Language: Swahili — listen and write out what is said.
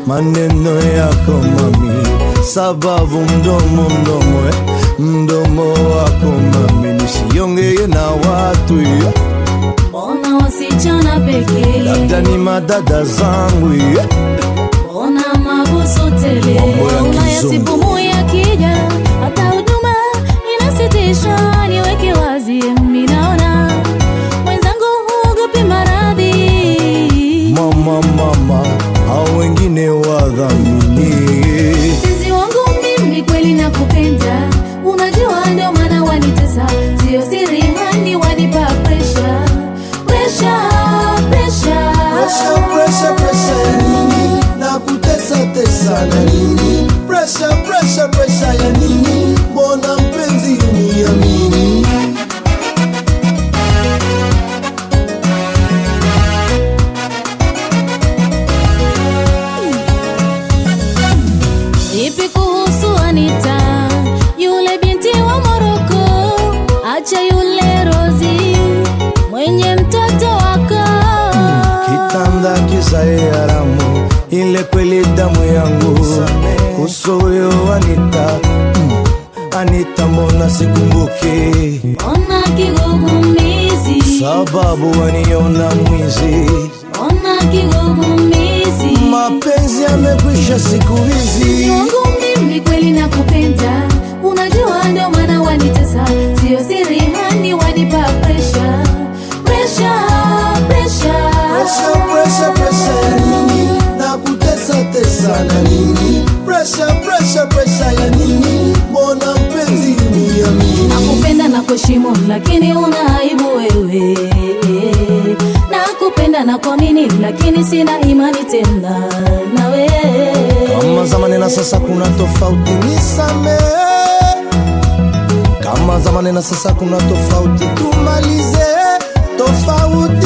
maneno yako mami, sababu mdomo mdomo eh, mdomo wako mami, nisiongee na watu eh, mbona wasichana pekee, labda ni madada zangu eh, mbona mabusu tele, Mambo ya Ulaya kizungu. sipumui akija, hata huduma inasitisha. Niweke wazi, mimi naona mwenzangu huogopi maradhi mama mama, hao wengine wadhamini Mpenzi wangu mimi kweli nakupenda, unajua ndio maana wanitesa, sio siri hani wanipa pressure, pressure, pressure. Presha, presha, presha ya nini? Na kutesa tesa na nini? Presha, presha, presha ya nini? Mbona mpenzi uniamini? Vipi kuhusu Anita, yule binti wa Moroko? Acha yule Rozi mwenye mtoto wako. Kitanda kisae haramu, ile kweli damu yangu. Kuhusu huyo Anita, mm, Anita mbona sikumbuki? Ona kigugumizi, Sababu waniona mwizi, ona kigugumizi. mapenzi yamekwisha siku hizi. Mpenzi wangu mimi kweli nakupenda, unajua ndio maana wanitesa, sio siri hani wanipa pressure, pressure, pressure. Presha, presha, presha ya nini? Na kutesa tesa na nini? Presha, presha, presha ya nini? Mbona mpenzi uniamini? Nakupenda na kuheshimu, lakini una aibu wewe. Nakupenda na kuamini, lakini sina imani tena nawe. Kama zamani na sasa kuna tofauti, nisamehe. Kama zamani na sasa kuna tofauti, tumalize tofauti